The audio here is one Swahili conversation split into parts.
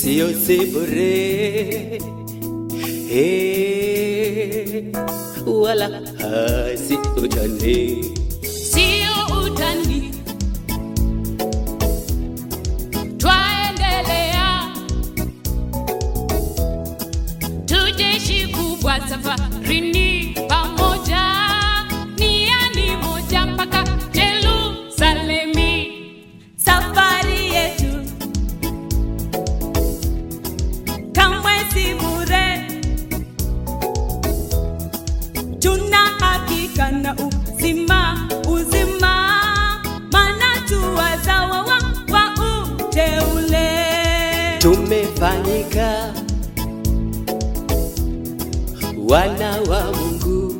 sio si bure Eh, wala hasi utani sio utani. Twaendelea, tujeshi kubwa safarini pamoja, niani moja mpaka Yerusalemi. Safari yetu kamwe si bure, tuna hakika na uzima uzima, maana tu wazawa wa, wa uteule. tumefanyika wana wa Mungu.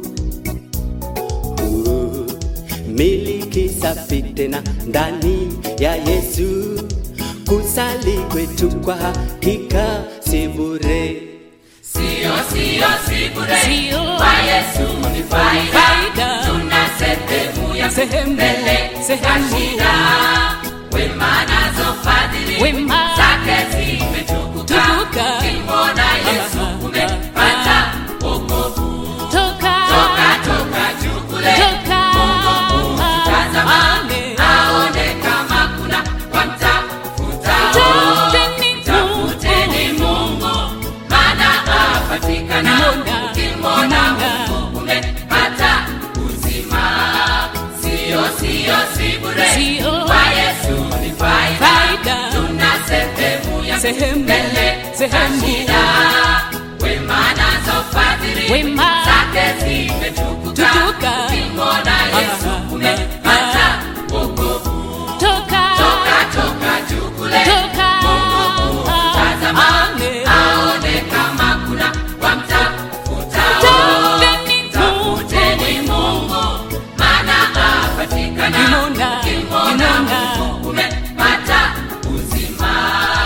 Uh, miliki safi tena ndani ya Yesu, kusali kwetu kwa hakika si bure. Sio, sio, si bure. Sio. Kwa Yesu ni faida. Faida. Tuna sehemu ya Sehemu, mbele sehemu. za shida. Wema nazo fadhili Wema. zake zimetukuka. Tukuka. Ukimwona Yesu umepata wokovu. Toka, Toka, toka juu kule. toka, Tazama, Amen. aone kama kuna wamtafuta. Tafuteni Tafuteni Mungu, maana apatikana. Nimona, Ukimwona nimona. Mungu umepata uzima. Sio, sio, si bure. Sio. Kwa Yesu ni faida. Faida. Tuna sehemu ya Sehemu, mbele za sehemu. shida. Wema nazo fadhili Wema. zake zimetukuka. Tukuka. Ukimwona Yesu Ah, umepata wokovu. toka, Toka, toka juu kule. toka, Tazama, Amen. aone kama kuna wamtafuta. Tafuteni Tafuteni Mungu, maana apatikana. Nimona, Ukimwona nimona. Mungu umepata uzima.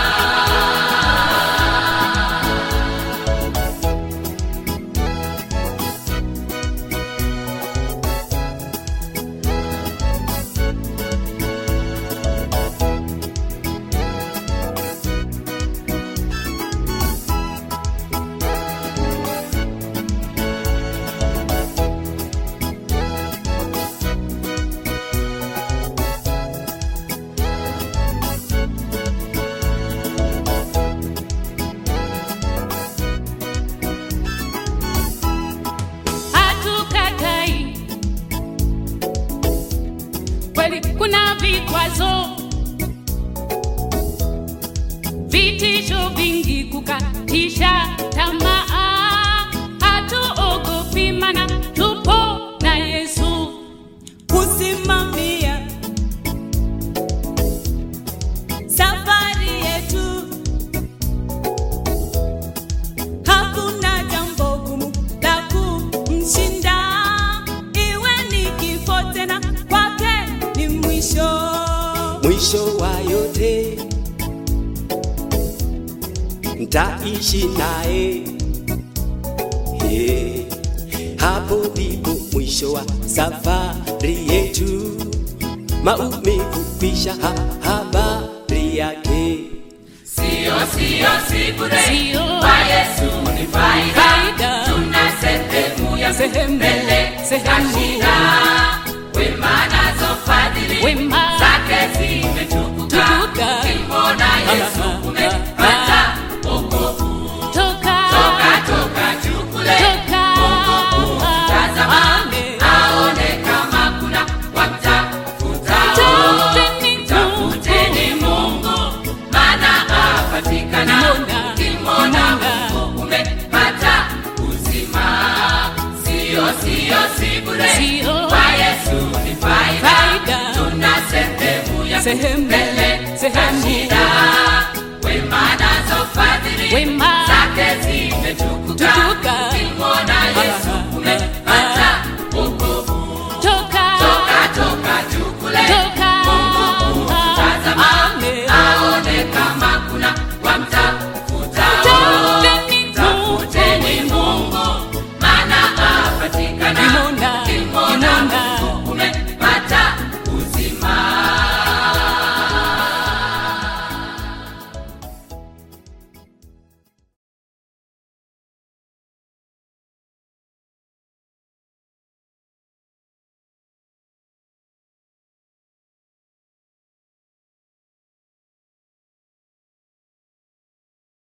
hatukatai kweli kuna vikwazo vitisho vingi kukatisha tamaa hatuogopi mana tupo na yesu kusimamia safari yetu. Hakuna jambo gumu la kumshinda, iwe ni kifo tena, kwake ni mwisho. mwisho wa yote ntaishi naye yeah. hapo ndipo mwisho wa safari yetu maumivu kwisha ha habari yake Sio, sio, si bure. Sio. Kwa Yesu ni faida. Faida. Tuna sehemu ya Sehemu, mbele za sehemu. shida. Wema nazo fadhili Wema. zake zimetukuka. Tukuka. Ukimwona Yesu Ah, umepata wokovu. toka, Toka, toka juu kule. toka, Tazama, Amen. aone kama kuna wamtafuta. Tafuteni Tafuteni Mungu, maana apatikana. Nimona, Ukimwona nimona. Mungu umepata uzima. Sio, sio, si bure. Sio. Kwa Yesu ni faida. Faida. Tuna sehemu ya Sehemu, mbele za sehemu. shida. Wema nazo fadhili Wema. zake zimetukuka. Tukuka. Ukimwona Yesu